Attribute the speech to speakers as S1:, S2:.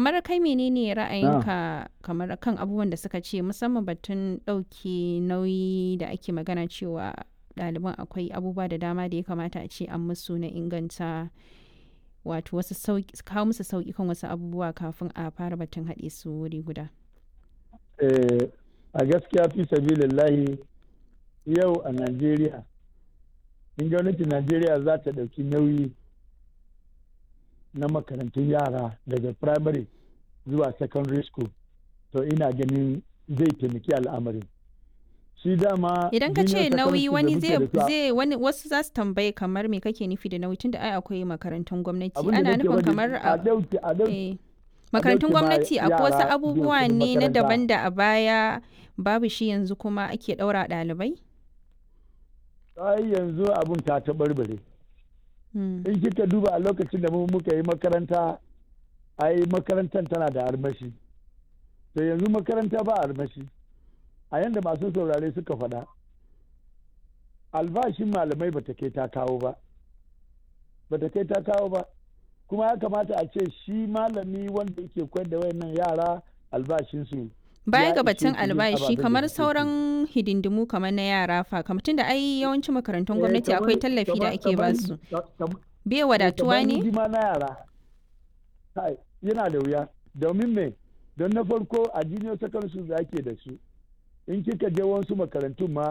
S1: kamar kai menene ra'ayinka kamar kan abubuwan da suka ce musamman batun ɗauke nauyi da ake magana cewa ɗaliban akwai abubuwa da dama da ya kamata a ce an musu na inganta wato wasu kawo musu sauƙi kan wasu abubuwa kafin a fara batun haɗe su wuri guda.
S2: a gaskiya fi sabilillahi yau a najeriya in gwamnatin najeriya za ta ɗauki nauyi na makarantun yara daga primary zuwa secondary school to ina ganin zai taimaki al'amarin shi dama
S1: idan ka ce nauyi wani zai wani wasu za su tambaye kamar me kake nufi da nauyi tunda ai akwai makarantun gwamnati ana nufin kamar
S2: a dauki a dauki
S1: makarantun gwamnati akwai wasu abubuwa ne na daban da a baya babu shi yanzu kuma ake ɗaura ɗalibai?
S2: ai yanzu abun ta taɓarɓare in kika duba a lokacin da muka yi makaranta ai makarantar tana da armashi to yanzu makaranta ba armashi a yanda masu saurare suka faɗa albashin malamai ba ta kai ta kawo ba ba ta kai ta kawo ba kuma ya kamata a ce shi malami wanda yake koyar da wayannan yara albashinsu
S1: baya ga batun albashi kamar sauran hidindimu kamar na yara fa kamar tunda ai yawancin makarantun gwamnati akwai tallafi da ake ba su bai wadatuwa ne
S2: na yara yana da wuya domin me don na farko a junior secondary da ake da su in kika je wasu makarantun ma